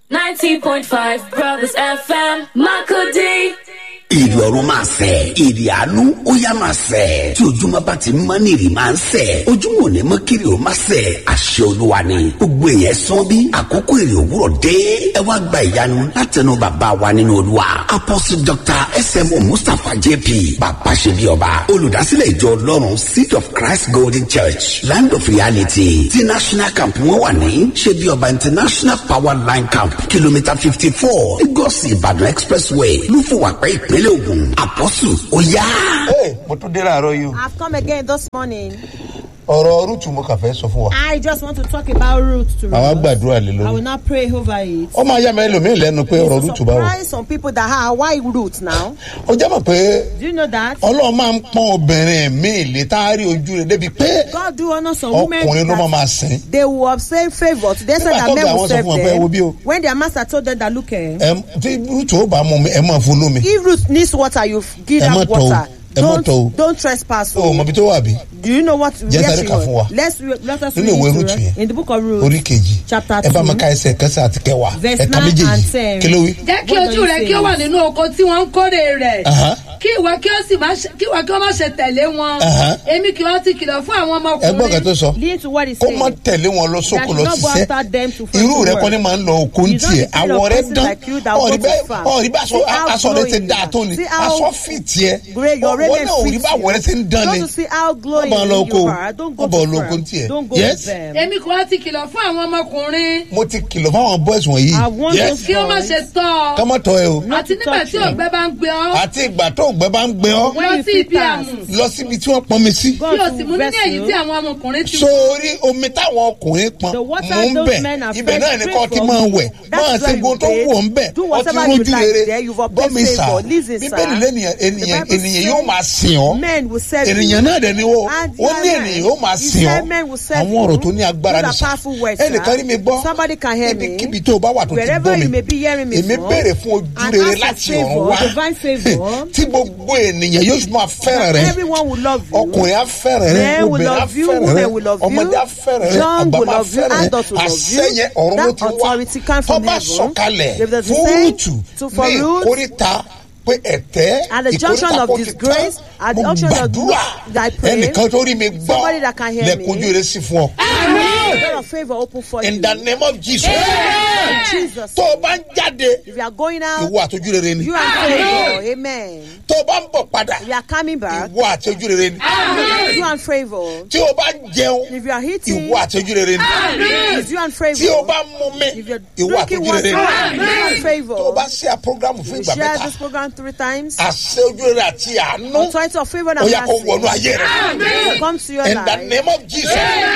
90.5 Brothers FM, Makudi. ìrì ọ̀run máa sẹ̀ ìrì àánú ó yá máa sẹ̀ tí ojúmọ́ bá ti mọ́ ní ìrì máa ń sẹ̀ ojúmọ́ ò ní mọ́ kiri ó máa sẹ̀ àṣẹ olúwa ni gbogbo èèyàn sán bí àkókò ìrì òwúrọ̀ dé ẹ wá gba ìyanu látẹnu bàbá wa nínú olúwa apostle dr smo mustapha jp bàbá ṣe bí ọba olùdásílẹ̀ ìjọ ọlọ́run seed of christ golden church land of reality ti national camp wọn wà ní ṣe bí ọba international power line camp kìlómítà fifty four lagos ìbàdàn expressway lúfọwàpẹ́ ìpínlẹ̀ ògùn àpọ́sù ó yá. Hey, mo tún dé láàárọ̀ yìí o. I've come again this morning. ọ̀rọ̀ rúùtù mo kàn fẹ́ sọ fún wa. I just want to talk about root to àwa root. gbàdúrà lé I will lórí. not pray over it. ó máa yá mi ẹlòmíì lẹ́nu pé ọ̀rọ̀ To rúùtù bá wò. surprise some people that have why root now. ó jẹ́ mọ̀ pé Do you know that? ọlọ́run máa ń pọ́n obìnrin mi lè tá a rí ojú rẹ̀ débi pé God do honor some women ọkùnrin ló máa that máa sìn. they will obtain favour. They said Nígbà that tó men ga will àwọn sọ serve fún wọn pé ẹ wo bí o. them. When their master told them that look eh, ẹ tí rúùtù ó bá mú mi ẹ máa fún lómi. if root needs water you give Ẹ má that tọ̀ o. water. Ẹ má tọ̀ o. Don't don't trespass. o mọ ibi tó wà bí. Do you know what? Jẹ́ where sáré she kà was? fún wa. Let's re- let us Nínú read ìwé it to Rúùtù her. yẹn. in the book of Ruth. orí kejì Chapter ẹ bá mi two. ka ẹsẹ̀ kẹsẹ̀ àti kẹwàá Verse ẹ̀ka nine méjèèjì and ten. kí ló wí. jẹ́ kí What ojú do you rẹ say? kí ó wà nínú oko tí wọ́n ń kórè rẹ̀ Aha. kí ìwọ kí ó sì má ṣe kí ìwọ kí ó má ṣe tẹ̀lé wọn Aha. èmi kì í ti kìlọ̀ fún àwọn ẹ gbọ́ kan tó ọmọkùnrin sọ Listen to what he kó said. má tẹ̀lé wọn lọ sóko That lọ should not go ṣiṣẹ́ after them to find irú the rẹ work. kọ́ ni máa ń lọ oko ń You don't tiẹ̀ the kind of àwọ̀ rẹ person dán like you that ọ̀rí go to bẹ́ẹ̀ farm. ọ̀rí bá aṣọ See how aṣọ rẹ ti glowing dáa you tó are. ni See how aṣọ fi tiẹ̀ Great, your ọ̀wọ́ raiment náà òrí fits bá you. àwọ̀ rẹ ti ń dán ni Don't you see how glowing Wọ́n bá lọ oko you are? Don't go wọ́n bá to lọ oko farm. ń tiẹ̀ Don't go yes to them. èmi kì í ti kìlọ̀ fún àwọn ọmọkùnrin mo ti kìlọ̀ fáwọn boys wọ̀nyí I want yes those kí ó má ṣe tọ́ ká ọ má tọ́ ẹ o àti nígbà tí ògbẹ́ bá ń gbé ọ àti ìgbà tó ògbẹ́ bá ń gbé ọ When lọ you sí feel ibi fast. àmù lọ síbi tí wọ́n pọn mi sí God kí o sì will mú bless nínú èyí you. tí àwọn ọmọkùnrin ti sórí omi táwọn ọkùnrin pọn The water mò ń those bẹ̀ men are ibẹ̀ fed náà ni straight kò ti from máa you. wẹ̀ That's máa where ṣe gbogbo tó you wù ọ́ ń bẹ̀ do ọtí whatever rójú you like rere there. You've obtained gbọ́mi sà favour. Listen, sir. bíbélì lẹ́nìyàn The ènìyàn Bible ènìyàn says yóò máa sìn ọ́ Men will serve you. ènìyàn náà dẹ̀ ni ó And ó ní yeah, ènìyàn yóò máa he sìn said ọ́ men will serve àwọn ọ̀rọ̀ you. tó ní agbára Those ni are sà powerful words, sir. ẹnìkan rí mi gbọ́ Somebody can hear me. ibikíbi tó o bá wà tó ti Wherever gbọ́ you may mi be hearing me èmi from, béèrè fún ojú and rere ask for láti ọ̀run favour, wá divine favour. tí gbogbo ènìyàn yóò máa fẹ́ràn rẹ Everyone will love you. ọkùnrin á fẹ́ràn rẹ Men will obìnrin á love you, fẹ́ràn rẹ women will love you, ọmọdé á fẹ́ràn rẹ young àgbà will máa love you, fẹ́ràn rẹ adult will love you. àṣẹyẹ ọ̀run ló That ti wá authority come from tọ́ba heaven. sọ̀kalẹ̀ If there's a fún saying rúùtù to- for ní Ruth, ìkórìtà pé ẹ̀tẹ́ At the junction ìkórìtà of kò ti disgrace, tán at the mo junction of gbàdúrà I pray, ẹnìkan tó rí mi gbọ́ somebody that can hear me. lẹ́kùnjú rẹ sí fún ọ A door of favour open for you. in the name of Jesus In Jesus. tó o bá ń jáde If you are going out, ìwọ àtọ́jú rere ni you are favour. Amen. tó o bá ń bọ̀ padà If you are coming back, ìwọ àtọ́jú rere ni you are favour. tí o bá ń jẹun If you are eating, ìwọ àtọ́jú rere ni it's you and tí o favour. bá ń mu mi If you're ìwọ drinking àtọ́jú water, rere ni you and favour. tó o bá ṣe à program fún We ìgbà share mẹ́ta this program three times. àṣẹ ojú rere àti àánú Authority of favour ó and yà kó wọnú mercy ayé rẹ will come to your in the life. name of Jesus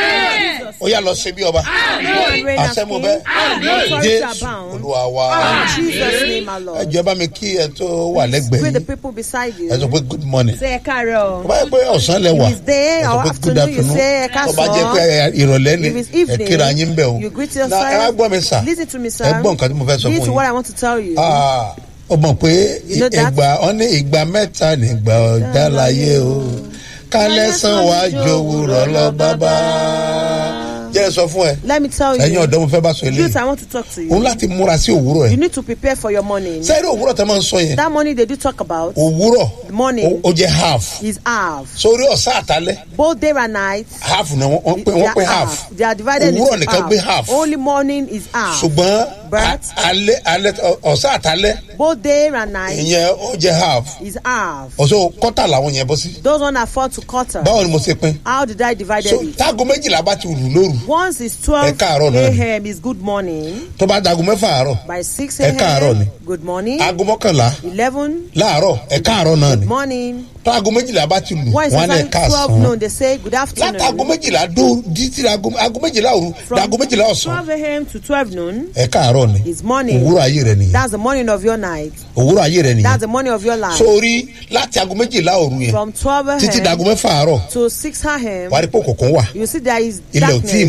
ó yà lọ ṣe bí ọba Go and reign as àṣẹ mo king. bẹ Authority Jésù abound. olúwa wa In Jesus' name, our ẹ Lord. jẹ́ bá mi kí ẹ tó wà lẹ́gbẹ̀ẹ́ Greet the yìí people beside you. ẹ sọ pé good morning Say ẹ káàárọ̀. tó bá yẹ pé ọ̀sán lẹ wà If it's day ẹ sọ or pé good afternoon, you afternoon say ẹ tó bá jẹ́ káàsán. pé ìrọ̀lẹ́ ni If it's ẹ evening, kíra yín bẹ̀ o you greet Na, ẹ wá yourself. gbọ́ mi sà Listen to me, sir. ẹ gbọ́ nǹkan tí mo fẹ́ sọ Listen fún to what yín I want to tell you. Ah, ó mọ̀ pé You know that? ìgbà wọn ní ìgbà mẹ́ta nígbà ọjà láyé o kálẹ̀ sàn wá jòwúrọ̀ lọ bàbá. jẹ́ sọ fún ẹ Let me tell ẹ̀yin you. ọ̀dọ́ mo fẹ́ bá sọ Youth, eléyìí I want to talk to òun you. láti múra sí òwúrọ̀ You ẹ̀ need to prepare for your morning. sẹ́ẹ̀rì òwúrọ̀ tẹ́ máa ń sọ yẹn That morning they do talk about òwúrọ̀ the morning ó ó jẹ́ half is half. sórí ọ̀sán àtàlẹ́ Both day and night. half ni wọ́n wọ́n pè they wọ́n are pè half They are divided òwúrọ̀ into nìkan gbé half. half Only morning is half. ṣùgbọ́n But- a- alẹ́ alẹ́ ọ̀sán àtàlẹ́ Both day and night ìyẹn ó jẹ́ half is half. ọ̀sán kọ́tà làwọn yẹn bọ́ sí Those one are four to quarter. báwo ni mo ṣe pín How did I divide so it? táago méjìlá bá ti rù lóru Once it's Ẹ 12 káàárọ̀ náà ni. a.m. is good morning. tó bá dago mẹ́fà àárọ̀ By 6 Ẹ káàárọ̀ ni. a.m. good morning. aago mọ́kànlá 11 láàárọ̀ ẹ̀ka àárọ̀ náà ni morning. tó aago méjìlá bá ti lù When it's wọ́n á ní ẹ̀ka exactly 12 àsán noon, they say good afternoon. látàgò méjìlá dó títí aago aago méjìlá òru dàgò méjìlá ọ̀sán 12 a.m. to 12 noon ẹ̀ka àárọ̀ ni is morning. òwúrọ̀ ayé rẹ nìyẹn That's the morning of your night. òwúrọ̀ ayé rẹ That's nìyẹn the morning of your life. sórí láti aago méjìlá òru yẹn From 12 títí dàgò a.m. mẹ́fà àárọ̀ to 6 a.m. wàá rí pé òkùnkùn wà You see there is Ilẹ̀ ò tíì darkness.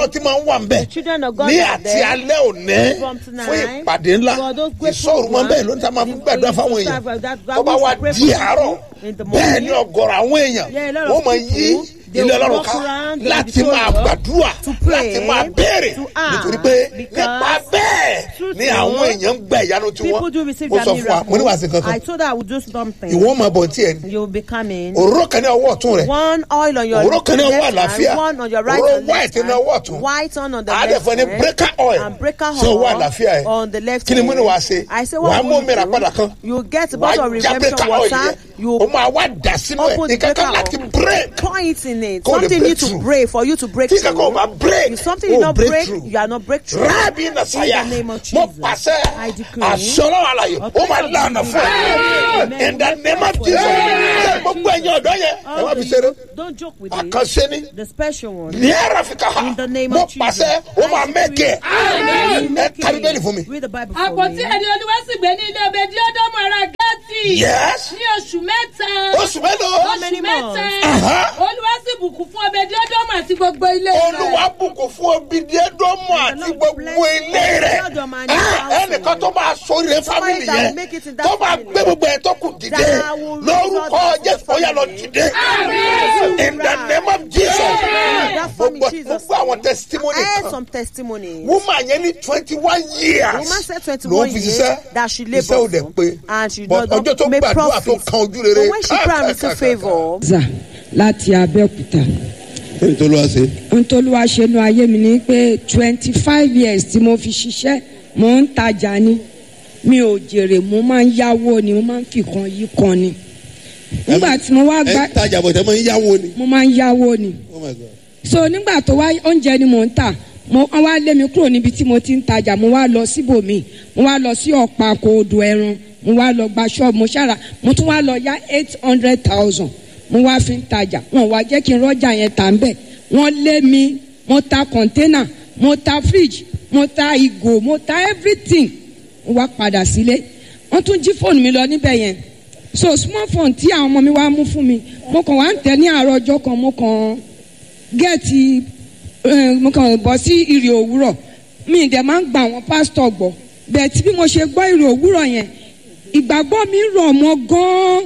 ọlọ́run ti máa ń wà ń bẹ̀ children of God ní are àti there alẹ́ òní from tonight fún ìpàdé ńlá for those great ìṣòro máa ń bẹ̀ programs. lónìí tá a máa fi gbàdúrà fáwọn èèyàn That- that- that tó bá we wá pray di for àárọ̀ people. In the bẹ́ẹ̀ morning. ni ọgọ́rọ̀ àwọn èèyàn Yeah, a lot of wọ́n máa yí people, they ilé will ọlọ́run walk ká around the láti máa auditorium gbàdúrà to pray, láti máa béèrè to ask, nítorí pé because nípa bẹ́ẹ̀ through ni so, àwọn èèyàn ń gba ìyanu tí People wọ́n do receive mo their sọ fún wa mo ní wàá sí miracle. I kankan told her I would do something. ìwọ́n máa bọ̀ tí ẹ̀ ní You'll be coming. òróró kan ní ọwọ́ ọ̀tún rẹ̀ One oil on your òróró kan ní ọwọ́ left àlàáfíà hand, one on your right òróró and left white ní hand, ọwọ́ ọ̀tún white on on the àádẹ́ left fún ní hand, breaker oil and breaker sí ọwọ́ oil àlàáfíà ẹ̀ on the left kí ni mo ní hand. wàá ṣe I say wàá what mú will mìíràn you padà do? kan You get a wàá bottle of já redemption breaker oil water. yẹn You o máa wá dà sínú ẹ̀ open the nǹkan kan breaker láti oil. break Point in it. Kó lè Something break need to through. break for you to break tí kankan ò through. bá break If something o did not break break, through you are not breakthrough. rábì nàṣàyà In the name of mo Jesus, pàṣẹ I decree. àṣọlọ́ àlàyé ó máa lànà fún ẹ Amen. in the name of Jesus ṣe gbogbo ẹ̀yin ọ̀dọ́ yẹn ẹ All wá fi the ṣeré youth, Don't joke with it. àkànṣe ni The special one. ní ẹ̀rọ fi kà In the name mo of Jesus. pàṣẹ ó máa mẹ́kẹ̀ ẹ Make ká bíbélì it. fún mi. Read the Bible for àpótí me. ẹni olúwa sì gbé ní ilé obedi ọdọmọ ara gẹẹsì Yes. ní oṣù mẹ́ta oṣù mélòó many oṣù mẹ́ta months? Aha. olúwa sì bùkún fún obedi ọdọmọ àti gbogbo ilé olúwa bùkún fún obìnrin ẹdọmọ àti gbogbo ilé rẹ Ah, ẹnìkan tó máa sóríire fámìlì yẹn tó máa gbé gbogbo ẹ tó kù dìde lórúkọ jésù ó yà lọ dìde in the name of jesus gbogbo gbogbo àwọn testimony I heard kan some testimonies. woman yẹn ní twenty one years Woman said ló 21 ń fi years ṣiṣẹ́ that she iṣẹ́ ò labored dẹ̀ for, pé and she but does ọjọ́ tó not make gbàdúrà tó profit. kan ojú rere But when she pray and receive favor, zà láti abẹ́òkúta ẹni tó lọ́wọ́ ṣe. ohun tó ló wá ṣe nu ayé mi ni pé twenty five years tí mo fi ṣiṣẹ́ mo ń tajà ni mi ò jèrè mo máa ń yáwó ni mo máa ń fi kan yí kan ni nígbà tí mo wá gbá ẹ tajà bọ̀ tẹ́ mọ́ ń yáwó ni. mo máa ń yáwó ni oh my god. so nígbà tó wá oúnjẹ ni mò ń tà mo wọ́n wá lé mi kúrò níbi tí mo ti ń tajà mo wá lọ síbòmí mo wá lọ sí ọ̀pá kòòdù ẹran mo wá lọ gba ṣọ́ọ̀bù mo ṣára mo tún wá lọ yá eight hundred thousand mo wá fi ń tajà wọn wá jẹ́ kí n rọ́jà yẹn tà ń bẹ̀ wọ́n lé mi mo ta kọ̀ńténà mo ta fridge mo ta ìgò mo ta everything mo wá padà sílé wọ́n tún jí fóònù mi lọ níbẹ̀ yẹn so small phone tí àwọn ọmọ mi wá mú fún mi mo kàn wá ń tẹ̀ ní àárọ̀ ọjọ́ kan mo kàn gẹ́ẹ̀tì eh, mo kàn bọ́ sí ìrì òwúrọ̀ mi dẹ̀ máa ń gba àwọn pásítọ̀ gbọ́ bẹ́ẹ̀ tí bí mo ṣe gbọ́ ìrì òwúrọ̀ yẹn ìgbàgbọ́ mi rọ̀ mọ́ gan-an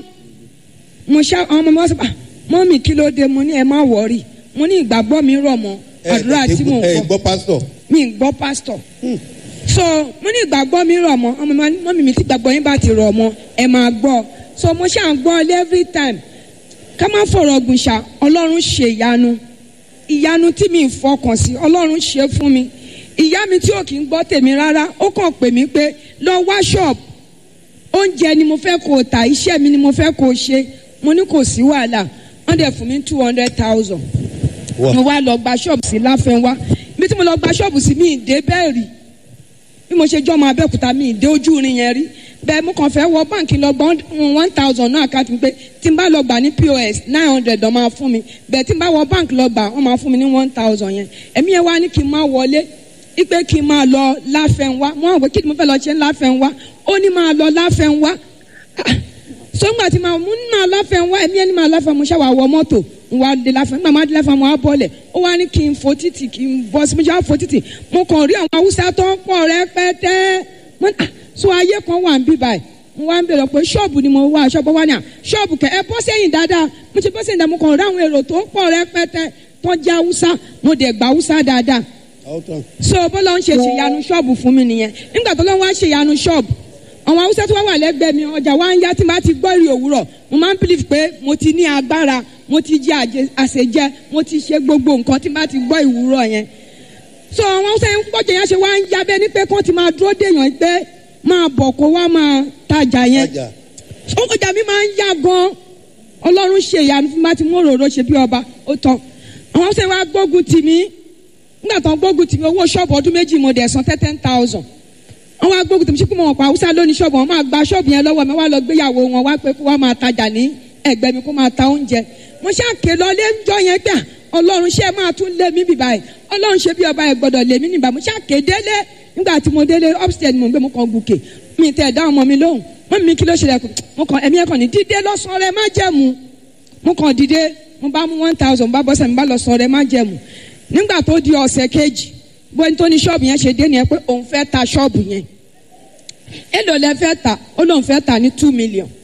mo ṣá àwọn ọmọ mi wá sọ pé mọ́mì kí ló dé mo ní ẹ má wọ̀rì mo ní ìgbàgbọ́ mi rọ̀ mọ́ àdúrà tí mò ń ẹ gbọ́ gbọ́ pásítọ̀. mi ń gbọ́ pásítọ̀ so mo ní ìgbàgbọ́ mi rọ̀ mọ́ ọmọ mi mọ́mì mi tí ìgbàgbọ́ yín bá ti rọ̀ mọ́ ẹ máa gbọ́ so mo ṣáà ń gbọ́ every time ká má fọ̀rọ̀ gùn ṣá ọlọ́run ṣe ìyanu ìyanu tí mi ń fọkàn sí ọlọ́run ṣe fún mi ìyá mi tí ò kí ń gbọ́ tèmi rárá ó kàn pè mí pé lọ wá ṣọ́ọ̀bù oúnjẹ ni mo fẹ́ kó o tà iṣẹ́ mi ni mo fẹ́ kó o ṣe mo ní kò sí wàhálà wọ́n dẹ̀ fún mi two hundred thousand mo wá lọ gba ṣọ́ọ̀bù sí láfẹ́nwá ibi tí mo lọ gba ṣọ́ọ̀bù sí mi ì dé bẹ́ẹ̀ rí bí mo ṣe jọ́ ọmọ abẹ́òkúta mi ì dé ojú irin yẹn rí bẹ́ẹ̀ mo kàn fẹ́ wọ báǹkì lọ gbọ́n one thousand náà àkáǹtì mi pé tí n bá lọ gbà ní pos nine hundred ọ̀ máa fún mi bẹ́ẹ̀ tí n bá wọ báǹkì lọ gbà wọ́n máa fún mi ní one thousand yẹn ẹ̀mí yẹn wá ní kí n máa wọlé ipe kí n máa lọ láfẹ́nwá mo àwọn pé kí ni mo fẹ́ lọ ṣe láfẹ́nwá ó ní máa lọ láfẹ́nwá sọ́ngbà tí màá mú ní máa láfẹ́nwá ẹ̀mí ẹni máa láfẹ́ mo ṣàwà wọ mọ́tò n wa de láfẹ́ nígbà máa de láfẹ́ mo á bọ́lẹ̀ ó wá ní kí n fo títì kí n bọ́ sí mo ṣe á fo títì mo kàn rí àwọn haúsá tó ń pọ̀ rẹpẹtẹ mo ní ah so ayé kan wà ń bí báyìí mo wá ń bèrè pé ṣọ́ọ̀bù ni mo wá ṣọ́ọ̀bù wá ní à ṣọ́ọ̀bù kẹ ẹ bọ́ sẹ́yìn dáadáa mo ṣe bọ́ sẹ́yìn dáadáa mo kàn rí àwọn èrò tó ń pọ̀ rẹpẹtẹ tó ń jẹ́ haúsá mo dẹ̀ gba haúsá dáadáa so bọ́lá ń ṣe ṣèyanu ṣọ́ọ̀bù fún mi nìyẹn nígbà tó lọ́wọ́ wá ṣèyanu ṣọ́ọ̀bù àwọn haúsá tó wá wà lẹ́gbẹ̀ẹ́ mi ọjà wa ń yá tí n bá ti gbọ́ ìrì òwúrọ̀ mo máa ń believe pé mo ti ní agbára mo ti jẹ àjẹ- àṣejẹ mo ti ṣe gbogbo nǹkan tí n bá ti gbọ́ ìwúrọ̀ yẹn so àwọn haúsá yẹn gbọ́jà yẹn ṣe wá ń yá bẹ́ẹ̀ ni pé kán ti máa dúró dèèyàn pé máa bọ̀ kó wá máa tajà yẹn ọjà mi máa ń yá gan ọlọ́run ṣe ìyanu fún mi bá ti mú òróró ṣe bí ọba ó tán àwọn haúsá yẹn wá gbógun tì mí nígbà tó ń gbógun tì mí owó ṣọ́ọ̀bù ọdún méjì mo dẹ̀ san ten thousand wọ́n wá gbógun tì mí sí pé mo mọ̀ pa haúsá lónìí ṣọ́ọ̀bù wọn máa gba ṣọ́ọ̀bù yẹn lọ́wọ́ mi wá lọ gbéyàwó wọn wá pé kó wá máa tajà ní ẹgbẹ́ mi kó máa ta oúnjẹ mo ṣàké lọ lé ńjọ yẹn pé à, ọlọ́run ṣe máa tún lé mi bì báyìí ọlọ́run ṣe bí ọba ẹ̀ gbọ́dọ̀ lé mi nìbà mo ṣàké délé nígbà tí mo délé upstairs ni mo gbé mo kàn gùkè mi tẹ̀ dá ọmọ mi lóhùn wọ́n mi kí ló ṣẹlẹ̀ kù mo kàn ẹ̀mí ẹ̀ kàn ní dídé lọ́sàn-án rẹ má jẹ̀mú mo kàn dìde mo bá mú one thousand bá bọ́sẹ̀ mi bá lọ sọ rẹ má jẹ̀mú nígbà tó di ọ̀sẹ̀ kejì bóyá tó ní ṣọ́ọ̀bù yẹn ṣe dé nìyẹn pé òun fẹ́ ta ṣọ́ọ̀bù yẹn èlò lẹ fẹ́ ta ó lóun fẹ́ ta ní two million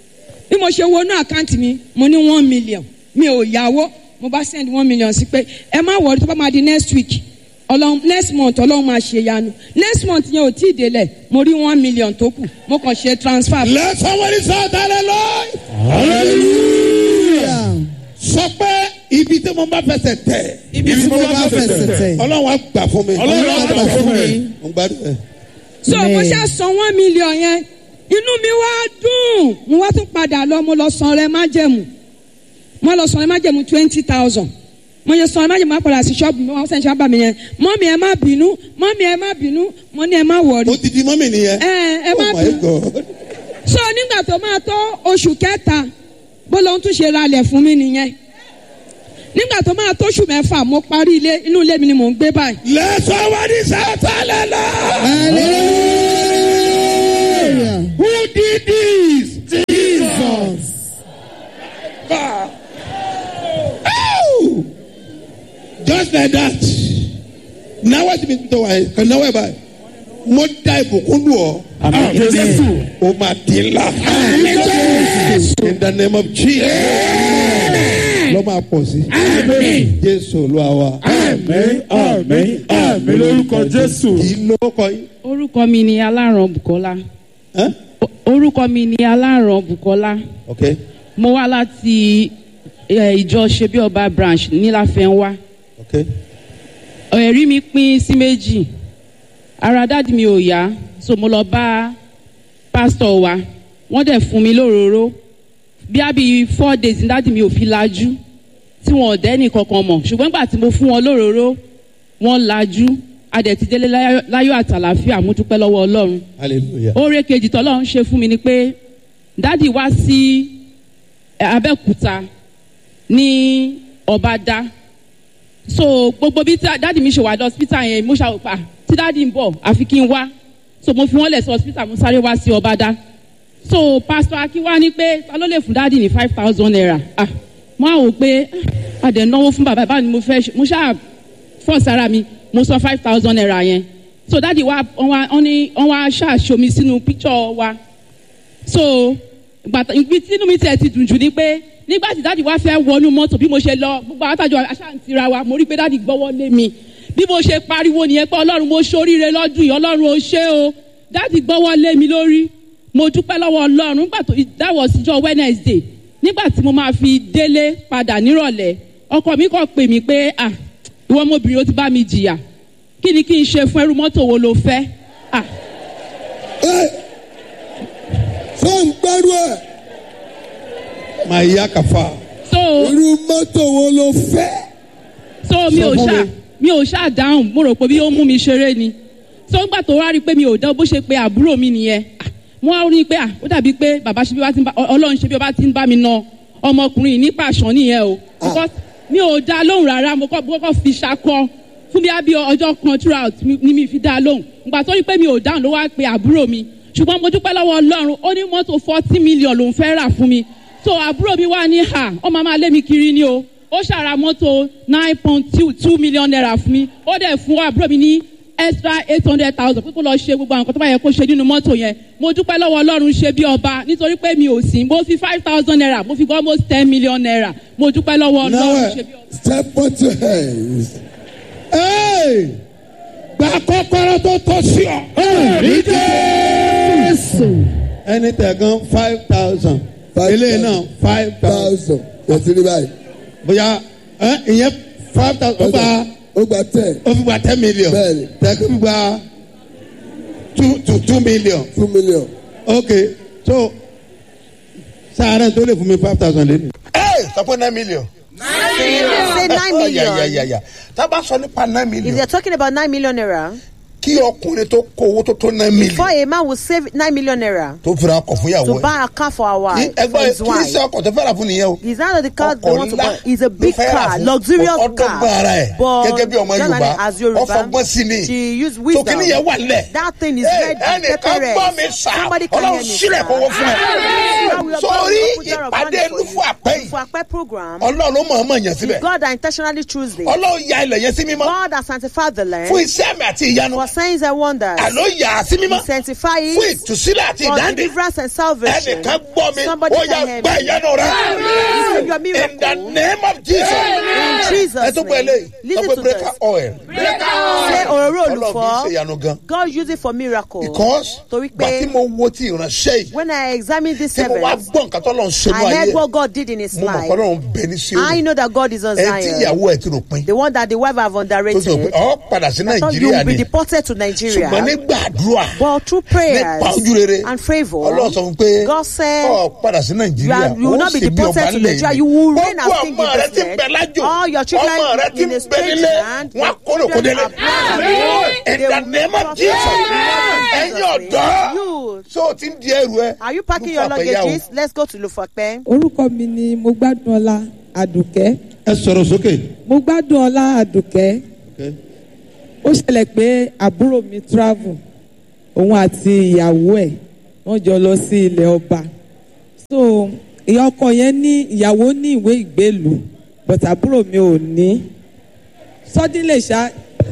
bí mo ṣe wọnú àkáǹtì mi mo ní one million mi ò yáwó mo bá send one million sí pé ẹ má wọrí tó bá máa di next week ọlọ́run next month ọlọ́run máa ṣe yanu next month yẹn ò tí ì délẹ̀ mo rí one million tó kù mo kàn ṣe transfer. let somebody shout hallelujah. hallelujah. sọ pé ibi tí mo bá fẹsẹ̀ tẹ̀. ibi tí mo bá fẹsẹ̀ tẹ̀. ọlọ́run á gbà fún mi. ọlọ́run á gbà fún mi. mo gbádùn ẹ. so mo ṣe san one million yẹn inú mi wá dùn mo wá tún padà lọ mo lọ san rẹ májẹ̀mú mo lọ san rẹ májẹ̀mú twenty thousand mo yẹ san rẹ májẹ̀mú apàdà sí ṣọ́ọ̀bù mi wọ́n sẹ́ni ṣáà bà mí yẹn mọ́mí ẹ má bínú mọ́mí ẹ má bínú mo ní ẹ má wọ̀rí ó ti di mọ́mì nìyẹn. ẹ ẹ má oh my bínú god. so nígbà tó máa tó oṣù kẹta bó lóun tún ṣe ralẹ̀ fún mi nìyẹn nígbà tó máa tó oṣù mẹ́fà mo parí ilé inú ilé mi ni mò ń gbé báyìí let somebody shout hallelujah. hallelujah. who did this. jesus. God. Oh! just like that náwó ti mi tó wáyé kò náwó ẹ báyìí mo da ìbùkún lù ọ. Àmín Jésù. o ma di ńlá. in the name of jesus. lọ́ máa pọ̀ sí. jésù olúwa wa. àmín àmín àmín lórúkọ jésù. kì í lóko yín. orúkọ mi ni aláràn bukola Huh? O- orúkọ mi ni aláràn bukola okay mo wá láti eh, ìjọ ṣebí ọba branch níláfẹnwá okay ẹ̀rí mi pín sí méjì ara dáàdi mi ò yá so mo lọ bá pásítọ̀ wa wọ́n dẹ̀ fún mi lóróró bí a bí four days ní dáàdi mi ò fi lajú tí wọn ò dẹ́ni kankan mọ̀ ṣùgbọ́n nígbà tí mo fún wọn lóróró wọ́n lajú a dẹ̀ ti délé láyọ̀- láyọ̀ àtàlàfíà mo dúpẹ́ lọ́wọ́ ọlọ́run hallelujah. oore kejì tọ́lọ́run ṣe fún mi ni pé dádì wá sí eh, abẹ́òkúta ní ọ̀bádá so gbogbo bí tá- dádì mi ṣe wà lọ hospital yẹn mo ṣàwòpá tí dádì ń bọ̀ àfi kí n wá so mo fi wọ́n lẹ̀ sí hospital mo sáré wá sí ọ̀bádá so pastor akiwa ní pé ta ló lè fún dádì ní five thousand naira ah mo á wò pé ah, a dẹ̀ náwó fún bàbá báwo ni mo fẹ́ ṣe mo ṣáà fọ́ sára mi mo sọ five thousand naira yẹn so dádì wa wọ́n wá wọ́n ní wọ́n wá ṣàṣomi sínú picture wa so gbàtà ibi tí inú mi tiẹ̀ ti dùn jù ni pé nígbà tí dáàdi wá fẹ́ wọnú mọ́tò bí mo ṣe lọ gbogbo àtàjọ aṣáǹtira wa mo rí pé dáàdi gbọ́wọ́ lé mi bí mo ṣe pariwo nìyẹn pé ọlọ́run mo ṣoríire lọ́dún yìí ọlọ́run ó ṣe o dáàdi gbọ́wọ́ lé mi lórí mo dúpẹ́ lọ́wọ́ ọlọ́run nígbà tó dáwọ̀ síjọ́ wednesday nígbà tí mo máa fi délé padà nírọ̀lẹ́ ọkọ mi kàn pè mí pé ah ìwọ ọmọbìnrin ó ti bá mi jìyà kí ni kí n ṣe fún ẹrú mọ́tò wo lo fẹ́ ah sọ ń gbẹ́rú ẹ̀. máa yá kàfa. so. irú mọ́tò wo ló fẹ́. so mi ò Sọ fún ṣá mi. mi ò ṣá dáhùn mo rò pé bí ó mú mi ṣeré ni so ńgbà tó wá rí i pé mi ò dán bó ṣe pé àbúrò mi nìyẹn ah, mo wá rí i pé ah, ó dàbí pé bàbá ṣe bí wá ti ń bá Ọ- ọlọ́run ṣe bí ọba ti ń bá mi na ọmọkùnrin yìí ní pàṣán nìyẹn o because mi ò dá lóhùn rárá mo kọ́ mo kọ́ fi ṣakọ fún bí abí ọjọ́ kan throughout mi- ni mi fi dá lóhùn ńgbà tó rí i pé mi ò dáhùn ló wá pe àbúrò mi ṣùgbọ́n mo dúpẹ́ lọ́wọ́ ọlọ́run ó ní mọ́tò forty million lòún fẹ́ rà fún mi so àbúrò mi wá ní ha ọmọ máa lé mi kiri ni o ó ṣàrà mọ́tò nine point two two million naira fún mi ó dẹ̀ fún àbúrò mi ní extra eight hundred thousand pé kó lọ ṣe gbogbo àwọn nǹkan tó bá yẹ kó ṣe nínú mọ́tò yẹn mo dúpẹ́ lọ́wọ́ ọlọ́run ṣe bí ọba nítorí pé mi ò sí mo fi five thousand naira mo fi gbọ́ almost ten million naira mo dúpẹ́ lọ́wọ́ now ọlọ́run ṣe bí ọba. step on your hands. Hey! gba kọ́kọ́rọ́ tó tọ́ sí ọ. ní jésù. ẹni tẹ̀gán five thousand. Five eléyìí náà five thousand. thousand. yẹtí ní báyìí. bóyá ẹ, ìyẹn five thousand. ó gba ó gba ten ó fi gba ten million. Bẹ́ẹ̀ni. tẹ̀gán fi gba two two two million. two million. ok so sáré tó lè fún mi five thousand lé. ẹ sọ pé nine million. Say nine million. tá a bá sọ nípa nine If million they're talking about nine million naira, kí ọkùnrin tó kó owó tó tó nine before million a man will save nine million naira tó fira ọkọ̀ fún ìyàwó to ẹ̀. buy a car for our Kí- wife, for ẹgbẹ́ his kí ní wife. sẹ́ ọkọ̀ tó fẹ́ rà fún nìyẹn o. It's not that the car they ọkọ̀ want to ńlá buy. It's a big ló fẹ́ rà car, fún. luxurious ọdọ́gba car. ara ẹ̀ But gẹ́gẹ́ bí ọmọ generally, yorùbá as Yoruba, ọfọgbọ́n sí ni she used so wisdom. kí nìyẹn wà lẹ̀. That thing is Ẹ, ready. ẹnìkan peppered. gbọ́ mi sá Somebody can ọlọ́run hear me, sílẹ̀ sir. kówó fún ẹ. Now we are sórí going to put jar of ìpàdé money for lúfú you. àpẹ́ yìí For Akpe program, ọlọ́run ló mọ̀ ọ́n mọ̀ yẹn síbẹ̀ God that intentionally choose this. ọlọ́run ya ilẹ̀ yẹn sí mímọ́ God has sanctified the land fún iṣẹ́ mi àti ìyanu for signs and wonders. àló yà á sí mímọ́ He sanctifies fún ìtúsílẹ̀ àti for ìdáǹdè deliverance and salvation. ẹnìkan gbọ́ mi Somebody ó yà can hear gbá me. ìyanu rẹ Receive your in the miracle. name of Jesus In Jesus' ẹ tó gbọ́ name. eléyìí Listen ọgbẹ́ to breaker this. oil Say òróró ọlọ́run kì í ṣe olùfọ́. ìyanu gan God use it for miracle. because Torí gbà tí pé mo wo ti ìránṣẹ́ yìí when I examine this tí mo wá servant, gbọ́ nǹkan tó lọ́n ṣe ní I ayé heard ẹ̀, what God did in his mo mọ̀ life. pé ọlọ́run bẹ ní sí I òní know that God is on ẹ tí Zion. ìyàwó ẹ ti rò pin The one that the wife have tó sọ pé underrated. ọ padà sí I thought you nàìjíríà will be ni deported to ṣùgbọ́n Nigeria. nígbà àdúrà But through prayers nípa ojú rere and favor, ọlọ́run sọ fún pé God said, ọ padà sí you, nàìjíríà are, you will ó not be sì bí deported ọba to ńlẹ̀ Nigeria. yìí You will reign as gbogbo king in ọmọ rẹ this ti land. bẹ lájò All your children ọmọ rẹ ti in a bẹ strange nílé land. wọn kórè kó délé in the name of Jesus ẹ̀yin ọ̀dọ́ You, so o ti ń di ẹrù ẹ are you packing your Lufa Pẹ̀yà o. luggages? Let's go to Lufape. orúkọ mi ni mo gbádùn ọlá àdùkẹ́ ẹ sọ̀rọ̀ sókè. mo gbádùn ọlá àdùkẹ́ ó ṣẹlẹ̀ pé àbúrò mi travel òun àti ìyàwó ẹ̀ wọ́n jọ lọ sí ilẹ̀ ọba so ìyá ọkọ yẹn ní ìyàwó ní ìwé ìgbélùú but àbúrò mi ò ní suddenly ṣá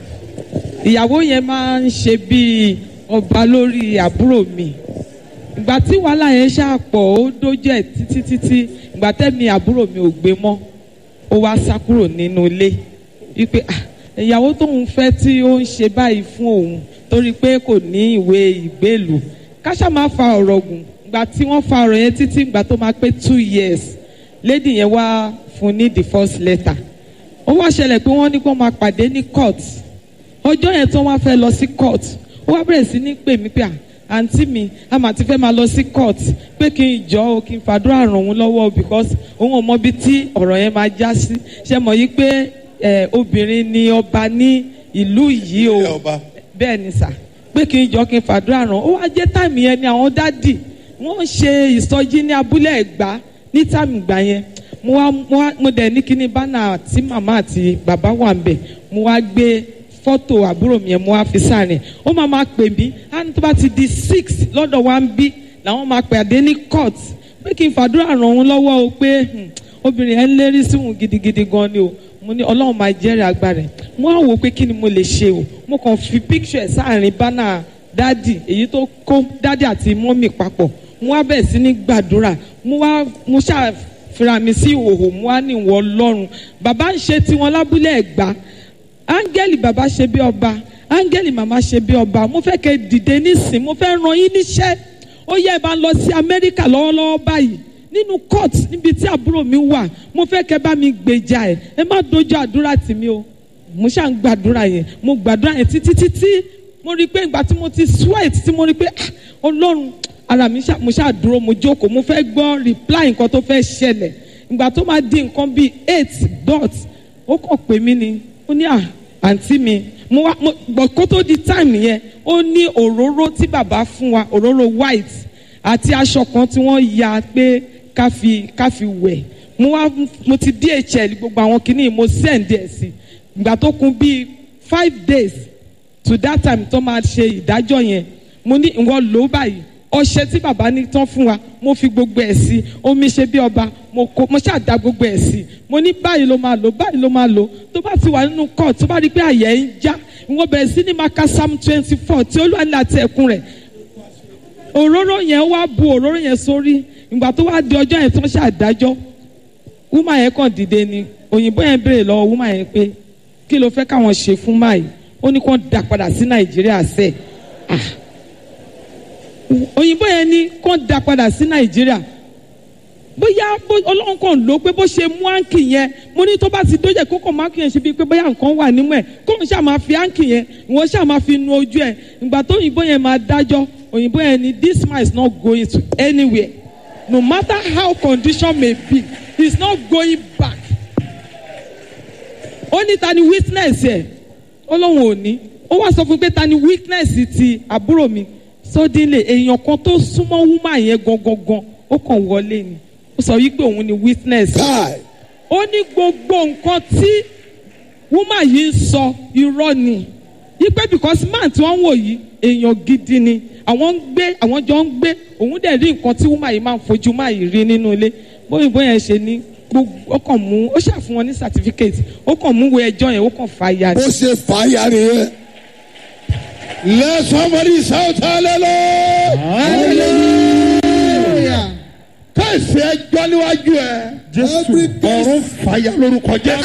ìyàwó yẹn máa ń ṣe bíi ọba lórí àbúrò mi ìgbà tí wàhálà yẹn ṣàpọ̀ ó dójú ẹ̀ títí títí ìgbà tẹ́mi àbúrò mi ò gbé mọ́ ó wá sá kúrò nínú ilé wípé "Ah, ìyàwó tóun fẹ́ tí ó ń ṣe báyìí fún òun torí pé kò ní ìwé ìgbélùú káṣá máa fa ọ̀rọ̀ gùn ìgbà tí wọ́n fa ọ̀rọ̀ yẹn títí ìgbà tó máa pé two years lady yẹn wá fún ní the first letter ó wá ṣẹlẹ̀ pé wọ́n ní kó máa pàdé ní court ọjọ́ yẹn tó wá fẹ́ lọ sí court ó wá bẹ̀rẹ̀ sí ní pè mí pé à àǹtí mi a mà ti fẹ́ máa lọ sí court pé kí n jọ o kí n fàdúrà ràn òun lọ́wọ́ o because òun ò mọ ibi tí ọ̀rọ̀ yẹn máa já sí ṣe mọ̀ yí pé ẹ, obìnrin ni ọba ní ìlú yìí o Ilé ọba. bẹ́ẹ̀ ni sà pé kí n jọ kí n fàdúrà ràn ó wá jẹ́ táìmì yẹn ni àwọn dádì wọ́n ṣe ìsọjí ní abúlé ẹ̀gbá ní táìmì ìgbà yẹn mo wá mo wá mo dẹ̀ ní kíní bánà tí màmá àti bàbá wà ń bẹ̀ mo wá gbé fọ́tò àbúrò mi yẹn mo wá fi sáàrin ó máa máa pè mí á ní tó bá ti di six lọ́dọ̀ wa ń bí làwọn máa pè àdé ní court pé kí n fàdúrà ràn òun lọ́wọ́ o pé hmm, obìnrin yẹn ń lérí sí òun gidigidi gan ni o mo ní ọlọ́run máa jẹ́rìí agbára ẹ̀ mo á wò pé kí ni mo lè ṣe o mo kàn fi picture ẹ̀ sáàrin bánà dádì èyí tó kó dádì àti mọ́mì papọ̀ mo wá bẹ̀rẹ̀ sí ní gbàdúrà mo wá mo ṣáà fira mi sí ìhòòhò mo wá ní ìwọ ọlọ́run bàbá ń ṣe tiwọn lábúlé ẹ̀gbá áńgẹ́lì bàbá ṣe bí ọba áńgẹ́lì màmá ṣe bí ọba mo fẹ́ kẹ́ dìde nísìn mo fẹ́ ràn yín níṣẹ́ ó yẹ ẹ bá lọ sí amẹ́ríkà lọ́wọ́lọ́wọ́ báyìí nínú court níbi tí àbúrò mi wà mo fẹ́ kẹ́ bá mi gbèjà ẹ̀ ẹ má dojú àdúrà tì mí o mo ṣáà ń gbàdúrà yẹn mo gbàdúrà yẹn títí títí mo rí i pé ìgbà tí mo ti sweat tí mo rí i pé ah, ọlọ́run ara mi ṣá mo ṣáà dúró mo jókòó mo fẹ́ gbọ́ reply nǹkan tó fẹ́ ṣẹlẹ̀ ìgbà tó máa di nǹkan bíi eight dot ó kàn pè mí ni ó ní à àǹtí mi mo wá mo gbọ́ kó tó di time yẹn ó ní òróró tí bàbá fún wa òróró white àti aṣọ kan tí wọ́n ya pé ká fi ká fi wẹ̀ mo wá mo ti dhl gbogbo àwọn kìíní mo send ẹ̀ sí ìgbà tó kún bíi five days to that time tó máa ṣe ìdájọ́ yẹn mo ní ìwọ lò ó báyìí ọṣẹ tí bàbá ní tán fún wa mo fi gbogbo ẹ̀ sí omi ṣe bí ọba mo kó mo ṣàdá gbogbo ẹ̀ sí mo ní báyìí ló máa lò báyìí ló máa lò tó bá ti wà nínú court tó bá rí i pé àyẹ̀ ń já ìwọ bẹ̀rẹ̀ sí ní máa ka psalm twenty four tí olúwa ní àti ẹ̀kún rẹ̀ òróró yẹn wá bu òróró yẹn sórí ìgbà tó wá di ọjọ́ yẹn tó ń ṣàdájọ́ wúmà yẹn kàn dìde ni òyìnbó yẹn béèrè lọ́wọ́ wúmà yẹn pé kí ló fẹ́ káwọn ṣe fún máyì ó ní kó dà padà sí nàìjíríà sẹ́ẹ̀ ah òyìnbó yẹn ní kó da padà sí nàìjíríà bóyá bó- ọlọ́run kàn ló pé bó ṣe mú áǹkì yẹn mo ní tó bá ti dójẹ́ kó kàn máa kì yẹn ṣe bíi pé bóyá nǹkan wà nímú ẹ̀ kó n ṣáà máa fi áǹkì yẹn ìwọ ṣáà máa fi nu ojú ẹ̀ ìgbà tó òyìnbó yẹn máa dájọ́ òyìnbó yẹn ní this man is not going to anywhere no matter how condition may be he is not going back ó ní ta ni witness ẹ̀ ó lóun ò ní ó wá sọ fún mi pé ta ni weakness ti àbúrò mi suddenly èèyàn kan tó súnmọ́ woman yẹn gangan ó kàn wọlé ni ó sọ wípé òun ni witness káì ó ní gbogbo nǹkan tí woman yìí ń sọ irọ́ ni wípé because man tí wọ́n ń wò yìí èèyàn gidi ni àwọn ń gbé àwọn jọ ń gbé òun dẹ̀ rí nǹkan tí woman yìí máa ń fojú máa yìí rí nínú ilé bóyìnbó yẹn ṣe ní gbogbo ó kàn mú ó ṣàfihàn wọn ní certificate ó kàn mú wo ẹjọ́ yẹn ó kàn fà ya ni. bó ṣe fà á ya nìyẹn Let somebody shout hallelujah. hallelujah. Káìsì ẹjọ́ níwájú ẹ. jésù Ọ̀run fàyà lórúkọ Jésù.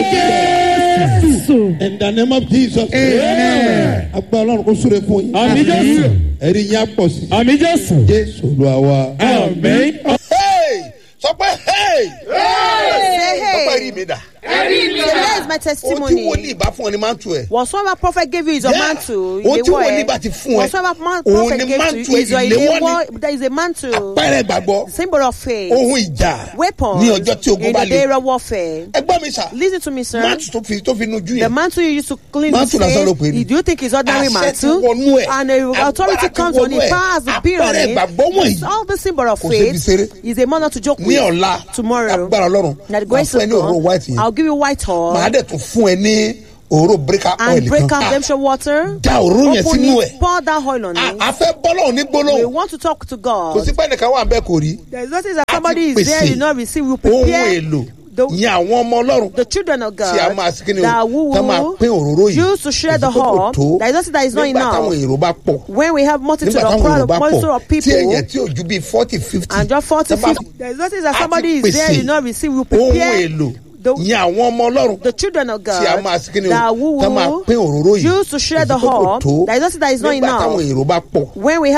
In the name of Jesus. Amen. Agbára Ọlọ́run kò súre fún yín. àmì jésù Ẹ̀rí yín á pọ̀ sí. àmì jésù Jésù Olúwa wa. àmì. Sọ pé hey! Say, Sọ pé hey, rí mi dà. today is my Ohun tí testimony. wòlíì bá fún ọ ni máa ń tu ẹ̀. Whatsoever prophet gave you is a Yeah. mantle. Ohun tí Ìléwọ́ wòlíì ẹ. bá ti fún ẹ, Whatsoever man òun prophet ni gave to mantle you is your ẹ, ìléwọ́ ìléwọ́. There is a mantle. Pẹ́rẹ́ gbàgbọ́. Symbol of faith. Ohun ìjà. Weapon. Ní ọjọ́ tí ogun in bá the day le. of warfare. Ẹ gbọ́ mi sà. Listen to me, sir. Máàtù tó fi tó fi nujú The yẹn. mantle you used to clean Mantle the lásán ló pè é ní. face, do you think it's ordinary Àṣẹ ti mantle? wọnú ẹ̀. And the authority Agbára ti comes on wọnú it, ẹ̀. power has to be on Àpẹẹrẹ it. ìgbàgbọ́ wọ̀nyí. It's all the symbol of Kò ṣe fi ṣeré. faith is a manner to joke Ní with. ọ̀la. Tomorrow, Agbára Ọlọ́run. that the Màá grace fún ẹ of ní òróró white God, yẹn. I'll give you white Màá oil dẹ̀ tún fún ẹ ní òróró breaker oil and break kan. out redemption water. Da òróró yẹn Open sínú it, ẹ̀. pour that oil on A it. a fẹ́ bọ́lọ́hún ní We gbólóhùn. want to talk to Kò God. sí pé ẹnìkan wà bẹ́ẹ̀ kò rí. There is nothing that A ti somebody is there, pèsè you not receive. We Ohun prepare èlò. the, Ìyẹn àwọn ọmọ Ọlọ́run. the children of Tí a God máa sí kíni o. that who Tá máa pín òróró yìí. will use to share the Kò sí pé kò whole. tó. There is nothing that is not Nígbà táwọn enough. èrò bá pọ̀. When we have multitude nígbà of táwọn crowd èrò of bá multitude pọ̀ of tí people èèyàn tí ò ju bíi forty fifty. and just forty tẹ́ bá- fifty. There is nothing that a ti somebody is there, pèsè you not receive. We ohun prepare èlò the, ìyẹn àwọn ọmọ Ọlọ́run. the children of tí a God máa sí kíni o. that who Tá máa pín òróró will yìí. use to share Kò the sí pé kò whole. tó. There is nothing that is not Nígbà táwọn enough. èrò bá pọ̀. When we have